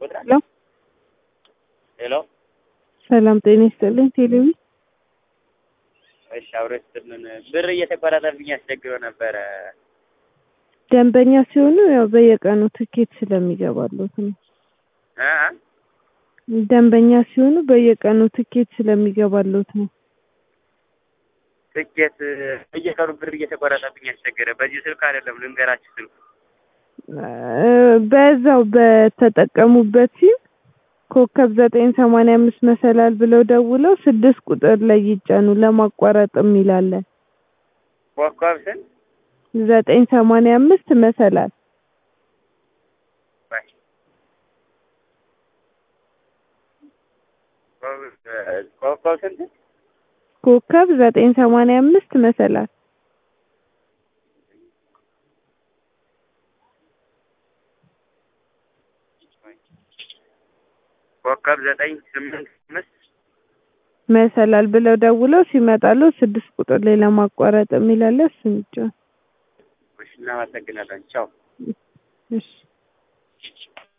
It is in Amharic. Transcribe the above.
ሄሎ ሄሎ ሰላም ጤና ይስጥልኝ። ቴሌቪ እሺ፣ አብሮ ስትልን ብር እየተቆረጠብኝ አስቸግሮ ነበረ። ደንበኛ ሲሆኑ ያው በየቀኑ ትኬት ስለሚገባሉት ነው። እ ደንበኛ ሲሆኑ በየቀኑ ትኬት ስለሚገባሉት ነው። ትኬት በየቀኑ ብር እየተቆረጠብኝ አስቸገረ። በዚህ ስልክ አይደለም ልንገራችሁ ስልኩ እ በዛው በተጠቀሙበት ሲም ኮከብ ዘጠኝ ሰማንያ አምስት መሰላል ብለው ደውለው ስድስት ቁጥር ላይ ይጫኑ ለማቋረጥ የሚላለ ኮከብ ስንት ዘጠኝ ሰማንያ አምስት መሰላል ባይ ኮከብ ስንት ኮከብ ዘጠኝ ሰማንያ አምስት መሰላል ኮከብ ዘጠኝ ስምንት አምስት መሰላል ብለው ደውለው ሲመጣሉ ስድስት ቁጥር ላይ ለማቋረጥ የሚላለ እሱን ይጫኑ። እሺ፣ እናመሰግናለን። ቻው። እሺ